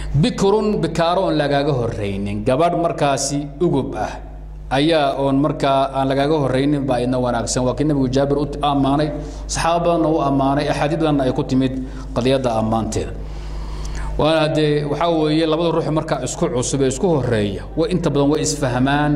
bikrun bikaaro oon lagaaga horraynin gabadh markaasi ugub ah ayaa oon markaa aan lagaaga horraynin baa idna wanaagsan waa kii nabigu jaabir u ammaanay saxaaba badanna u ammaanay axaadiid badanna ay ku timid qadiyadda ammaanteeda waana haddee waxaa weeye labada ruux markaa isku cusub ee isku horeeya way inta badan way isfahmaan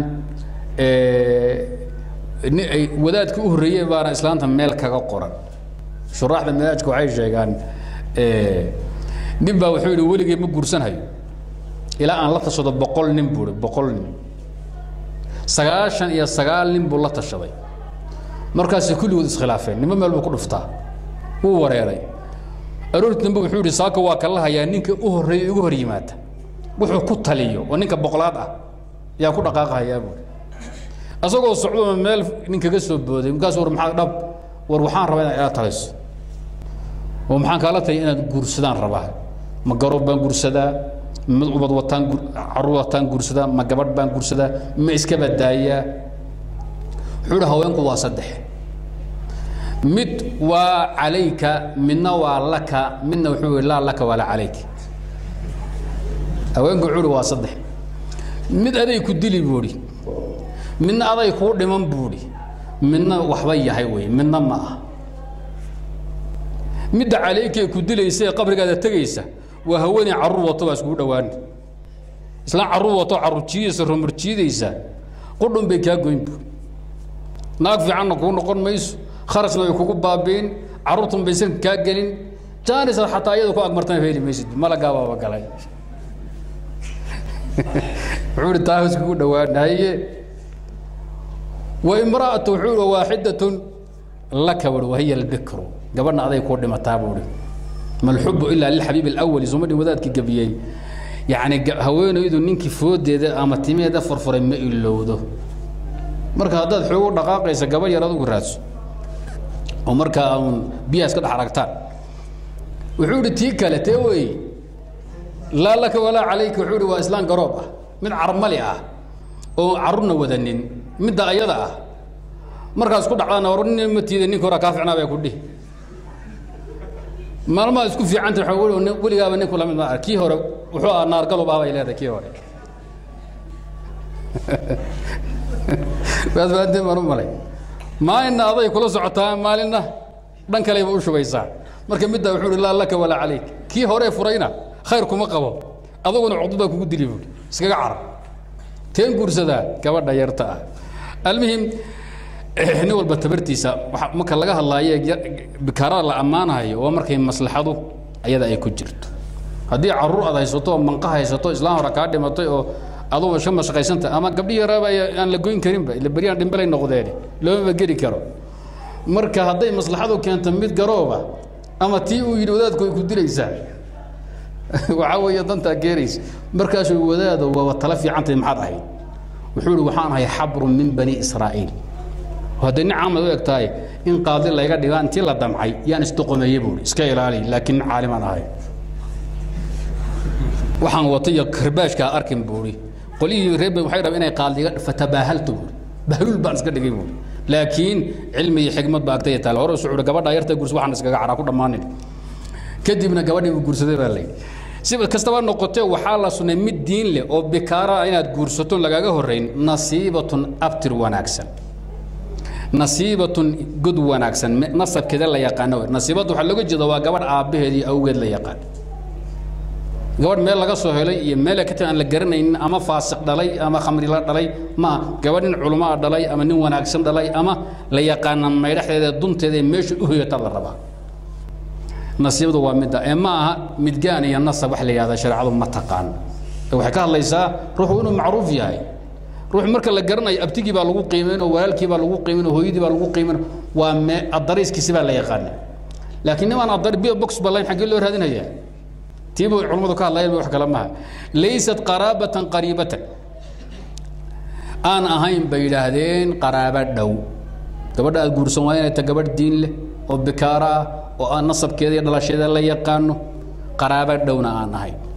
ay wadaadkii u horreeyey baana islaanta meel kaga qoran shuraaxda manaajka waxay sheegaan nin baa wuxuu yidhi weligay ma guursanhayo ilaa aan la tashado boqol nin buu ihi boqol nin sagaashan iyo sagaal nin buu la tashaday markaasay kulligood iskhilaafeen nimo meel buu ku dhuftaa wuu wareeray aroorti dambe wuxuu yidhi saaka waa kala hayaa ninka u horreeya igu hor yimaada wuxuu ku taliyo oo ninka boqolaad ah yaa ku dhaqaaqahayaa buuri asagoo socdona meel nin kaga soo booday markaas war maxaa dhab war waxaan rabaa inaad ila talayso oo maxaan kaala taliya inaad guursadaan rabaa ma garoob baan guursadaa ma ubad wataan caruur wataan guursadaa ma gabadh baan guursadaa ma iska badaayaa wuxuu yidhi haweenku waa saddex mid waa calayka midna waa laka midna wuxuu yidhi laa laka walaa calayka haweenku wuxuu yidhi waa saddex mid aday ku dili buuhi midna aday kuu dhiman buuhi midna waxba yahay wey midna ma ah midda calayka ee ku dilaysa ee qabrigaada tegaysa waa haweeney carruur wato baa iskugu dhawaani islaan carruur wato carruur jiidaysa rumar jiidaysa qudhun bay kaa goyn buuri naag fiicanna kuu noqon mayso kharashna way kugu baabiin carruurtun baysan kaa gelin jaanisa xataa iyada ku agmartana heli maysid malagaabaaba galay wuxuu ihi taa iskugu dhawaan haye wa imra'atu wuxuu ihi waaxidatun laka buhi wahiya albikru gabadhna aday kuu dhimataa buuhi malxubu ilaa lilxabiib alawali suma dhin wadaadkii gabiyey yacni haweenaydu ninkii foodeeda ama timeeda furfuray ma ilowdo marka haddaad xoogu dhaqaaqaysa gabadh yar adugu raadso oo markaa uun biyaha iska dhex aragtaan wuxuu ihi tii kale tee wey laa laka walaa calayka wuxuu ihi waa islaan garoob ah mid carmali ah oo carruurna wadanin midda ayada ah markaas ku dhacdana war nin ma tiida ninka hore kaa ficnaa bay ku dhihi maalmaha isku fiicanta waa weligaaba ninku lamid ma kii hore wuxuu ahaa naargalub ah bay leedahay kii hore waasbaadeen baan u malay maalinna aday kula socotaa maalinna dhan kaleba u shubaysaa marka middaa wuxuu ihi laa laka walaa calayk kii horee furayna khayr kuma qabo aduguna cuqdad baa kugu dili buuri iskaga carab teen guursadaa gabadha yarta ah almuhim nin walba tabartiisa marka laga hadlaayo bikaarada la ammaanayo waa markay maslaxadu ayada ay ku jirto haddii caruur aad haysato oo manqa haysato islaan hore kaa dhimatay oo aduba iska mashaqaysanta ama gabdhi yaraaba aan la goyn karinba ila beryaan dhimbalay noqdeen loomaba geli karo marka hadday maslaxadu keento mid garooba ama tii uu yidhi wadaadku ay ku dilaysaa waxaa weeye dantaa geeraysa markaasuu wadaado waaba tala fiicantahay maxaad ahayd wuxuu ihi waxaan ahay xabrun min bani israa'iil hadday nin caamad u eg tahay in qaadi layga dhigaa intii la damcay yaan isdoqomeeye buui iska ilaali laakiin nin caalimaan ahay waxaan watay iyo karbaashkaa arkin buuri qolyihii reer waxay rabeen inay qaadiga fatabaahaltu buuri bahluul baan iska dhigay buuri laakiin cilmi iyo xigmad baa agtaya taale hore sucuuda gabadha yarta gursa waxaan iskaga caraa ku dhammaanin kadibna gabadhii buu guursaday baa layidhi si kastaba noqotee waxaa la sunnay mid diin leh oo bikaara inaad guursato lagaaga horrayn nasiibatun abtir wanaagsan nasiibatun god wanaagsan nasabkeeda la yaqaano nasiibadda waxaa looga jeeda waa gabadh aabbaheed iyo awgeed la yaqaan gabadh meel laga soo helay iyo meel ka aan la garanaynin ama faasiq dhalay ama khamri la dhalay ma gabadh nin culamaa dhalay ama nin wanaagsan dhalay ama la yaqaana maydhaxdeeda dunteeda ee meesha u hoyata la rabaa nasiibadu waa midda ee ma aha midgaan iyo nasab wax la yidhahda shareecadu ma taqaan waxay ka hadlaysaa ruuxu inuu macruuf yahay ruux marka la garanayo abtigii baa lagu qiimayn oo walaalkii baa lagu qiimayn oo hooyadii baa lagu qiimayn waa me adariiskiisi baa la yaqaana laakiin nimaan adar bio box balayn xaggee loo raadinayaa tiibu culummadu ka hadlayeen wax kale maaha laysat qaraabatan qariibatan aan ahayn bay yidhaahdeen qaraabo dhow gabadha aad guursan waa inay ta gabadh diin leh oo bikaara ah oo aan nasabkeeda iyo dhalasheeda la yaqaano qaraabo dhowna aan ahayn